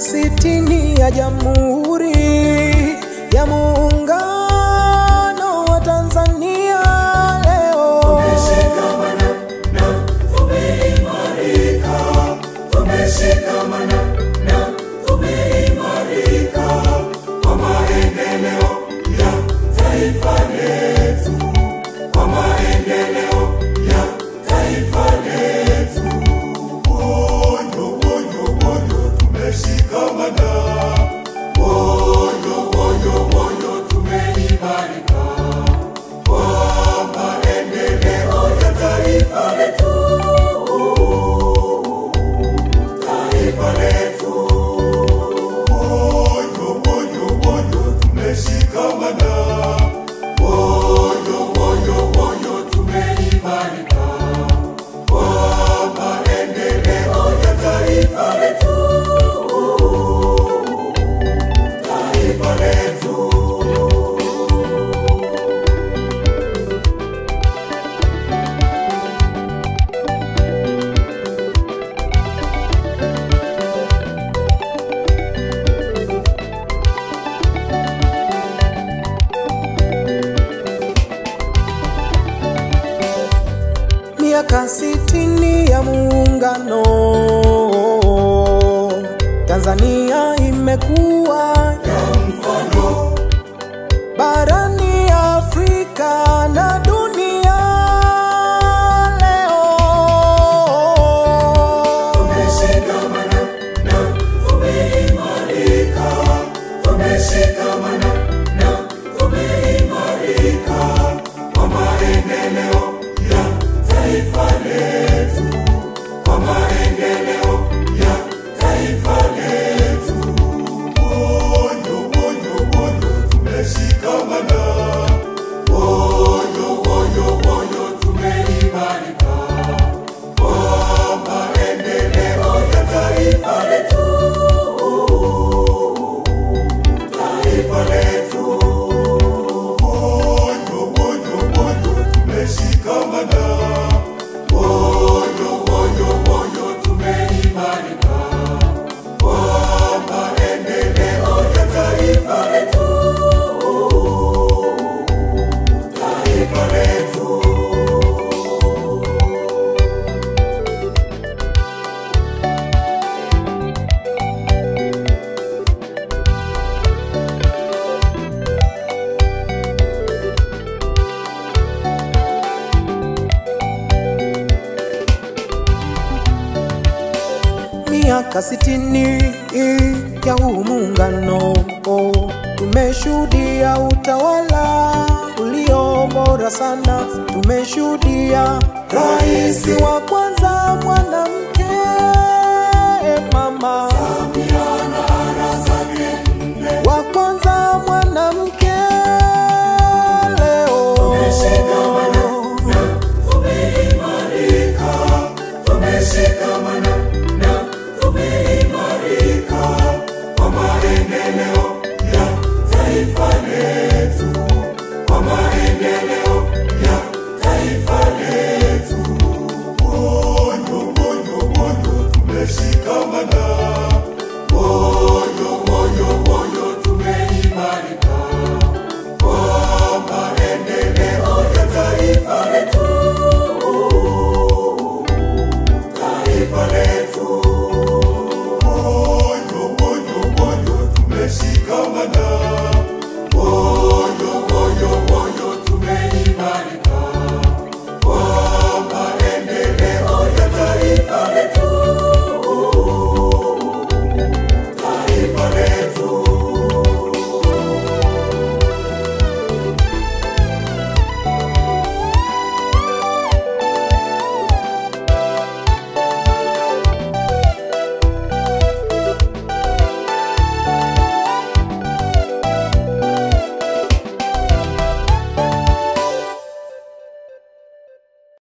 sitini ya Jamhuri ya Muungano wa Tanzania leo Tumeshikamana na tumeimarika, tumeshikamana na tumeimarika kwa maendeleo ya taifa letu, kwa maendeleo ya taifa letu. Woyo, woyo, woyo, tumeshikamana. Woyo, woyo, woyo, tumeimarika kwa maendeleo ya taifa letu, taifa letu. Woyo, woyo, woyo, tumeshikamana. Woyo, woyo, woyo, tumeimarika kwa maendeleo ya taifa letu, taifa letu. miaka sitini ya Muungano, Tanzania imekuwa barani Afrika na dunia leo. Tumeshikamana na tumeimarika, tumeshikamana na tumeimarika kwa maendeleo ya taifa letu, kwa maendeleo ya taifa letu. Woyo, woyo, woyo, tumeshikamana. Woyo, woyo, woyo, tumeimarika kwa maendeleo ya taifa letu, taifa letu. Woyo, woyo, woyo, tumeshikamana. Woyo, woyo, woyo, tumeimarika kwa maendeleo ya taifa letu, taifa letu. miaka sitini ya huu muungano, tumeshuhudia utawala ulio bora sana. Tumeshuhudia rais wa kwanza mwanamke, mama